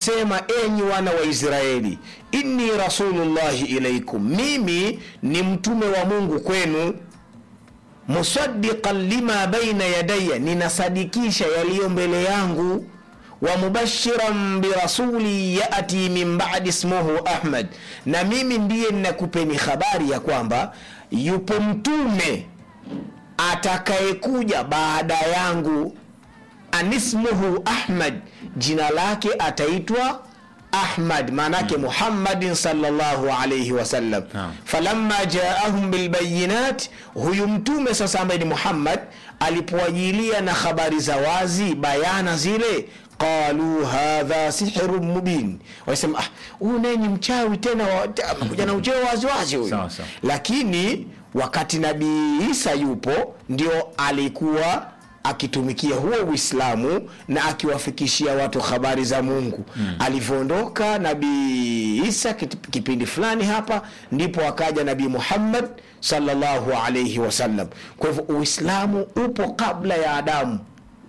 sema enyi wana wa israeli inni rasulullahi ilaikum mimi ni mtume wa mungu kwenu musaddiqan lima baina yadaya ninasadikisha yaliyo mbele yangu wa mubashiran birasuli yati min badi ismuhu ahmad na mimi ndiye ninakupeni habari ya kwamba yupo mtume atakayekuja baada yangu anismuhu ahmad jina lake ataitwa ahmad maanake muhammadin salllahu alaihi wasallam Naam. falamma jaahum bilbayinat huyu mtume sasa ambaye ni muhammad alipowajilia na habari za wazi bayana zile qalu hadha sihrun mubin wasema ah, huyu naye ni mchawi tena wa- ta- amekuja na uchawi waziwazi huyu Sawa, sawa. lakini wakati nabii isa yupo ndio alikuwa akitumikia huo uislamu na akiwafikishia watu habari za mungu mm. alivyoondoka nabii isa kit- kipindi fulani hapa ndipo akaja nabii muhammad salllahu alaihi wasallam kwa hivyo uislamu upo kabla ya adamu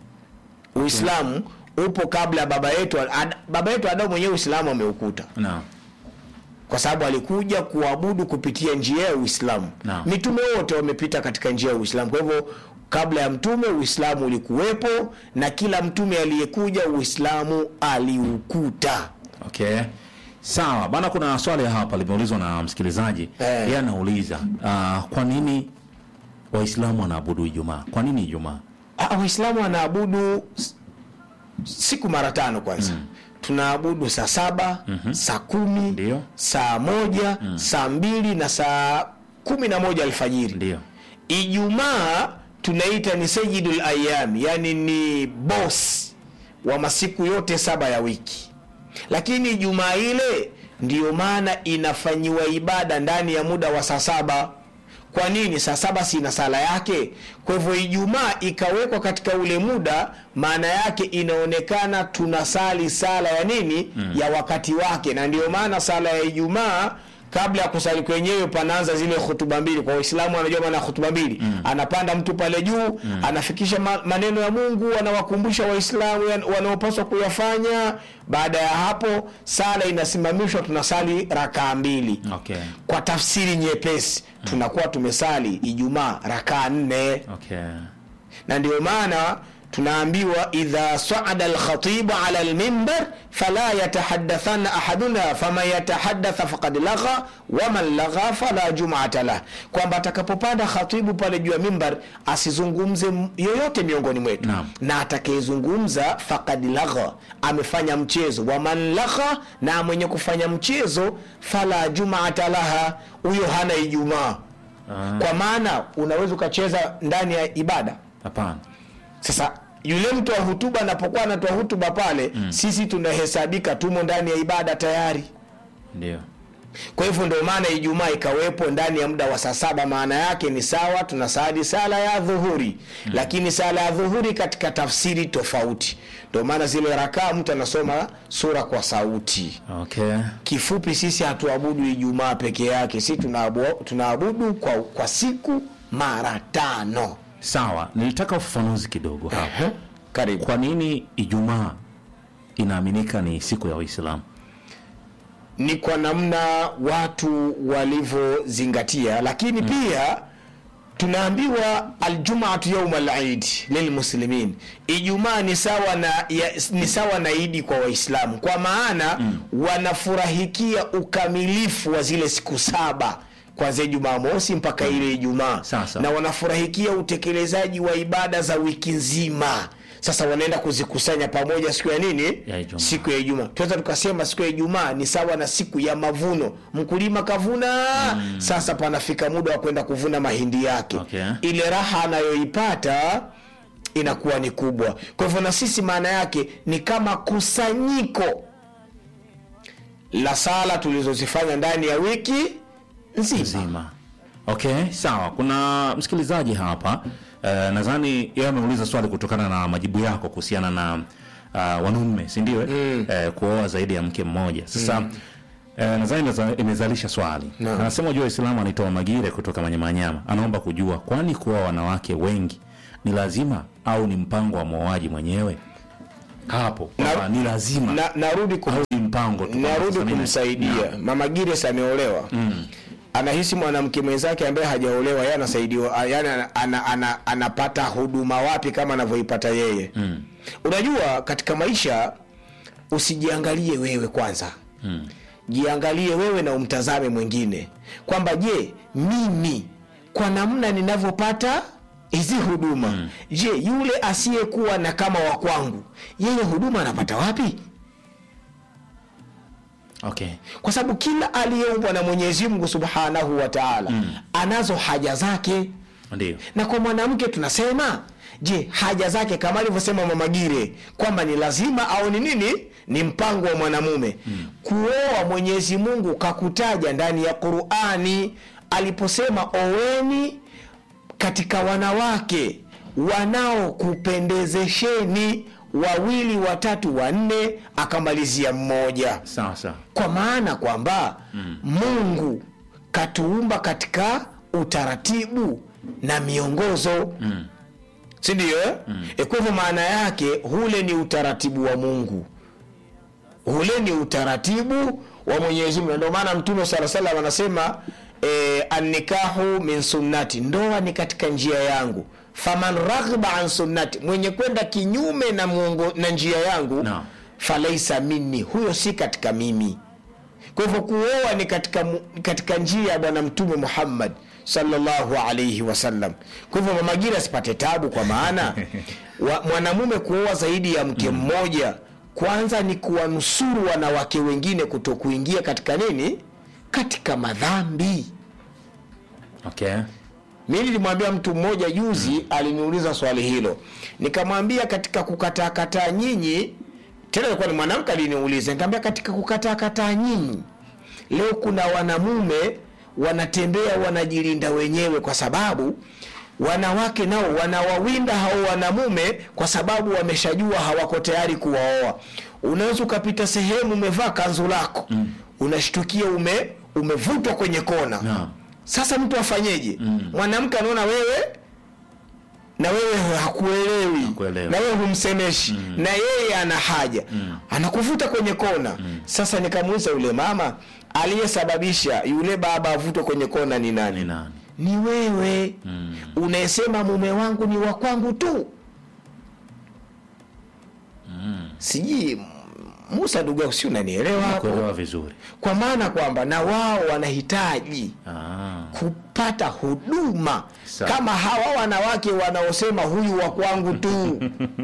uislamu upo kabla ya baba yetu Ad, baba yetu adamu mwenyewe uislamu ameukuta naam kwa sababu alikuja kuabudu kupitia njia ya uislamu Naam. mitume wote wamepita katika njia ya uislamu kwa hivyo kabla ya mtume uislamu ulikuwepo na kila mtume aliyekuja uislamu aliukuta okay sawa bana kuna swali hapa limeulizwa na msikilizaji Eh. yeye anauliza uh, kwa nini waislamu wanaabudu ijumaa kwa nini ijumaa Ah, waislamu wanaabudu s- siku mara tano kwanza mm. tunaabudu saa saba mm-hmm. saa kumi Ndio. saa moja mm. saa mbili na saa kumi na moja alfajiri ndio ijumaa tunaita ni sayidul ayam yani ni bos wa masiku yote saba ya wiki lakini ijumaa ile ndiyo maana inafanyiwa ibada ndani ya muda wa saa saba kwa nini saa saba sina sala yake kwa hivyo ijumaa ikawekwa katika ule muda maana yake inaonekana tunasali sala ya nini mm. ya wakati wake na ndio maana sala ya ijumaa kabla ya kusali kwenyewe panaanza zile hutuba mbili kwa waislamu anajua maana ya hutuba mbili mm. anapanda mtu pale juu mm. anafikisha ma- maneno ya mungu anawakumbusha waislamu ya- wanaopaswa kuyafanya baada ya hapo sala inasimamishwa tunasali rakaa mbili okay kwa tafsiri nyepesi tunakuwa tumesali ijumaa rakaa nne okay na ndio maana tunaambiwa idha saada alkhatibu ala lmimbar fala yatahadathana ahaduna faman yatahadatha faqad lagha waman lagha fala jumata lah kwamba atakapopanda khatibu pale juu ya mimbar asizungumze m- yoyote miongoni mwetu Naam. na atakayezungumza faqad lagha amefanya mchezo waman lagha na mwenye kufanya mchezo fala jumata laha huyo hana ijumaa Ah, kwa maana unaweza ukacheza ndani ya ibada hapana sasa yule mtu wa hutuba anapokuwa anatoa hutuba pale mm. sisi tunahesabika tumo ndani ya ibada tayari ndio kwa hivyo ndio maana ijumaa ikawepo ndani ya muda wa saa saba maana yake ni sawa tunasali sala ya dhuhuri mm. lakini sala ya dhuhuri katika tafsiri tofauti ndio maana zile rakaa mtu anasoma sura kwa sauti okay kifupi sisi hatuabudu ijumaa peke yake si tunaabu- tunaabudu kwa, kwa siku mara tano sawa nilitaka ufafanuzi kidogo hapa karibu kwa nini ijumaa inaaminika ni siku ya waislamu ni kwa namna watu walivyozingatia lakini mm. pia tunaambiwa aljumaatu yauma lid lilmuslimin ijumaa ni sawa na ya, ni sawa na idi kwa waislamu kwa maana mm. wanafurahikia ukamilifu wa zile siku saba kwanzia jumamosi mpaka ile ijumaa Sasa. na wanafurahikia utekelezaji wa ibada za wiki nzima sasa wanaenda kuzikusanya pamoja siku ya nini Ya Ijumaa. siku ya ijumaa tunaweza tukasema siku ya ijumaa ni sawa na siku ya mavuno mkulima kavuna mm. sasa panafika muda wa kwenda kuvuna mahindi yake Okay. ile raha anayoipata inakuwa ni kubwa kwa hivyo na sisi maana yake ni kama kusanyiko la sala tulizozifanya ndani ya wiki nzima nzima okay sawa kuna msikilizaji hapa uh, nadhani yeye ameuliza swali kutokana na majibu yako kuhusiana na uh, wanaume sindio mm. uh, kuoa zaidi ya mke mmoja sasa mm. Uh, nadhani inaza- imezalisha swali Naam. anasema jua waislamu anaitoa magire kutoka manyamanyama anaomba kujua kwani kuoa wanawake wengi ni lazima au ni mpango wa mwoaji mwenyewe hapo kwamba ni lazima na, narudi kum, au ni mpango tu kwamba narudi sasa mimi- kumsaidia mama Gires ameolewa anahisi mwanamke mwenzake ambaye hajaolewa yeye anasaidiwa yani ana, ana, ana, anapata huduma wapi kama anavyoipata yeye Mm. unajua katika maisha usijiangalie wewe kwanza Mm. jiangalie wewe na umtazame mwingine kwamba je mimi kwa namna ninavyopata hizi huduma mm. je yule asiyekuwa na kama wa kwangu yeye huduma anapata wapi okay kwa sababu kila aliyeumbwa na mwenyezi mungu subhanahu wa taala mm. anazo haja zake ndio na kwa mwanamke tunasema je haja zake kama alivyosema mamagire kwamba ni lazima au ni nini ni mpango wa mwanamume mm. kuoa mwenyezi mungu kakutaja ndani ya qurani aliposema oweni katika wanawake wanaokupendezesheni wawili watatu wanne akamalizia mmoja sawa sawa kwa maana kwamba mm. mungu katuumba katika utaratibu na miongozo Mm. sindio mm. e kwa hivyo maana yake hule ni utaratibu wa mungu ule ni utaratibu wa mwenyezi mungu Na ndio maana mtume saa salam anasema e, annikahu min sunnati ndoa ni katika njia yangu faman raghba an sunnati mwenye kwenda kinyume na, muongo, na njia yangu Naam. falaisa minni huyo si katika mimi kwa hivyo kuoa ni katika, mu- katika njia ya bwana mtume muhammad sallallahu alaihi wasallam kwa hivyo mamagira asipate tabu kwa maana wa, mwanamume kuoa zaidi ya mke mmoja kwanza ni kuwanusuru wanawake wengine kuto kuingia katika nini katika madhambi okay mi nilimwambia mtu mmoja juzi aliniuliza swali hilo nikamwambia katika kukataa kataa nyinyi tena ilikuwa ni mwanamke aliniuliza nikamwambia katika kukataa kataa nyinyi leo kuna wanamume wanatembea wanajilinda wenyewe kwa sababu wanawake nao wanawawinda hao wanamume kwa sababu wameshajua hawako tayari kuwaoa unaweza ukapita sehemu umevaa kanzu lako mm. unashtukia ume umevutwa kwenye kona Naam. sasa mtu afanyeje mwanamke anaona wewe na wewe hakuelewi Hakuelewi. na wewe humsemeshi na yeye ana haja anakuvuta kwenye kona sasa nikamuuliza yule mama aliyesababisha yule baba avutwe kwenye kona ni nani ni nani ni wewe unayesema mume wangu ni wa kwangu tu sijui musa ndugu yangu si unanielewa hapo kuelewa vizuri kwa maana kwamba na wao wanahitaji ah. kupata huduma Sawa. kama hawa wanawake wanaosema huyu wa kwangu tu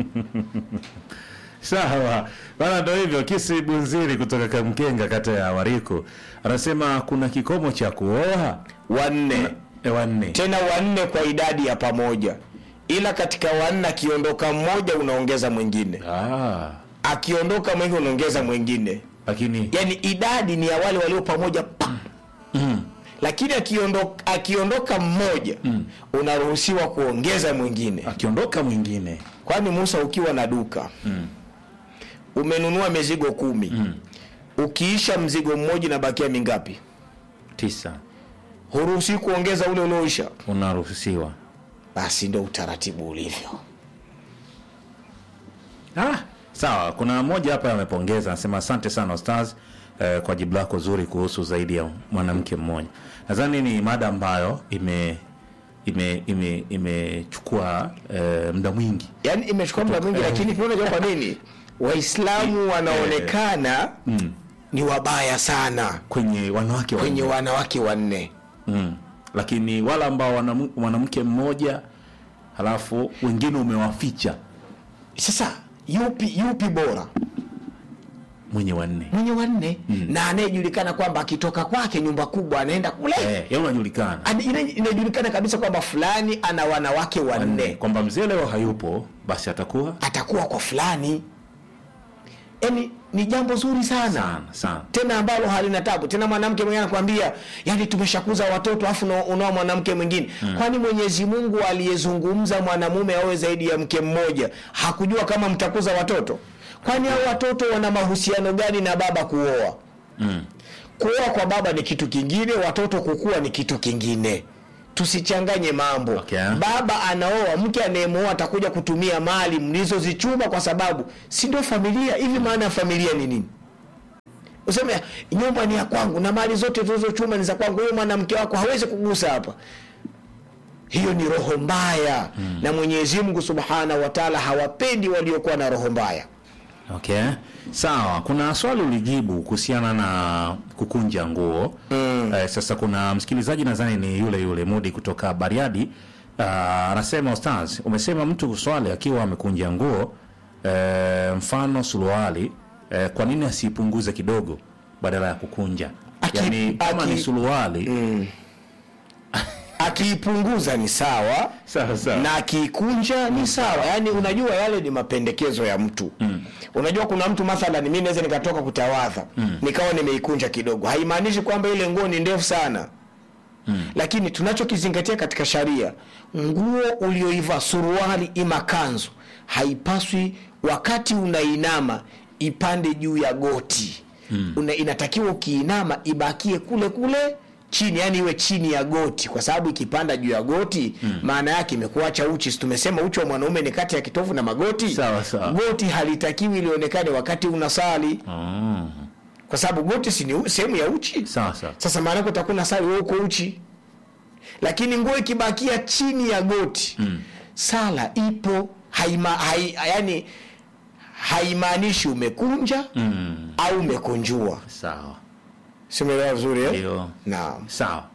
sawa bana ndo hivyo kisi bunziri kutoka kamkenga kata ya wariko anasema kuna kikomo cha kuoa wanne e, wanne tena wanne kwa idadi ya pamoja ila katika wanne akiondoka mmoja unaongeza mwingine ah. akiondoka mwingine unaongeza mwingine lakini yaani idadi ni ya wale walio pamoja pa lakini akiondoka, akiondoka mmoja unaruhusiwa kuongeza mwingine akiondoka mwingine kwani musa ukiwa na duka umenunua mizigo kumi ukiisha mzigo mmoja unabakia mingapi tisa huruhusi kuongeza ule ulioisha unaruhusiwa basi ndo utaratibu ulivyo ah. sawa kuna mmoja hapa amepongeza anasema asante sana stars eh, kwa jibu lako zuri kuhusu zaidi ya mwanamke mmoja nadhani ni mada ambayo ime ime ime imechukua eh, muda mwingi yaani imechukua muda mwingi lakini pia unajua kwa nini waislamu wanaonekana ni wabaya sana kwenye wanawake kwenye wanne. wanawake wanne mm. lakini wale ambao wana mwanamke mmoja halafu wengine umewaficha sasa yupi yupi bora mwenye wanne mwenye wanne na anayejulikana kwamba akitoka kwake nyumba kubwa anaenda kule eh, ya unajulikana Ana- ina- inajulikana kabisa kwamba fulani ana wanawake wanne kwamba mzee leo hayupo basi atakuwa atakuwa kwa fulani yani ni jambo zuri sana sana sana tena ambalo halina tabu tena mwanamke mwingine anakwambia yani tumeshakuza watoto afu una- unao mwanamke mwingine kwani mwenyezi mungu aliyezungumza mwanamume awe zaidi ya mke mmoja hakujua kama mtakuza watoto kwani hao watoto wana mahusiano gani na baba kuoa mm. kuoa kwa baba ni kitu kingine watoto kukua ni kitu kingine tusichanganye mambo Okay. baba anaoa mke anayemwoa atakuja kutumia mali mlizozichuma kwa sababu si ndio familia hivi maana ya familia ni nini useme nyumba ni ya kwangu na mali zote tulizochuma ni za kwangu huyo mwanamke wako hawezi kugusa hapa hiyo ni roho mbaya mm. na mwenyezi mungu subhanahu wa taala hawapendi waliokuwa na roho mbaya Okay, sawa. Kuna swali ulijibu kuhusiana na kukunja nguo mm. Eh, sasa kuna msikilizaji nadhani ni yule yule Mudi kutoka Bariadi Ah, anasema Ostaz, umesema mtu kuswali akiwa amekunja nguo eh, mfano suruali eh, kwa nini asiipunguze kidogo badala ya kukunja? Aki- yani kama aki- ni suruali akiipunguza ni sawa sawa sawa. na akiikunja ni sawa yaani unajua yale ni mapendekezo ya mtu mm. unajua kuna mtu mathalan mi naweza nikatoka kutawadha mm. nikawa nimeikunja kidogo haimaanishi kwamba ile nguo ni ndefu sana mm. lakini tunachokizingatia katika sharia nguo ulioiva suruali ima kanzu haipaswi wakati unainama ipande juu ya goti mm. Una, inatakiwa ukiinama ibakie kule kule chini yani iwe chini ya goti kwa sababu ikipanda juu ya goti mm. maana yake imekuacha uchi Si tumesema uchi wa mwanaume ni kati ya kitovu na magoti Sawa, sawa. goti halitakiwi lionekane wakati unasali Oh, kwa sababu goti si ni u- sehemu ya uchi sawa sawa. sasa maana yake utakuwa unasali wewe uko uchi lakini nguo ikibakia chini ya goti mm. sala ipo haima, hai, yani haimaanishi umekunja Mm, au umekunjua sawa. simeelewa vizuri eh? Ndio. naam Sawa.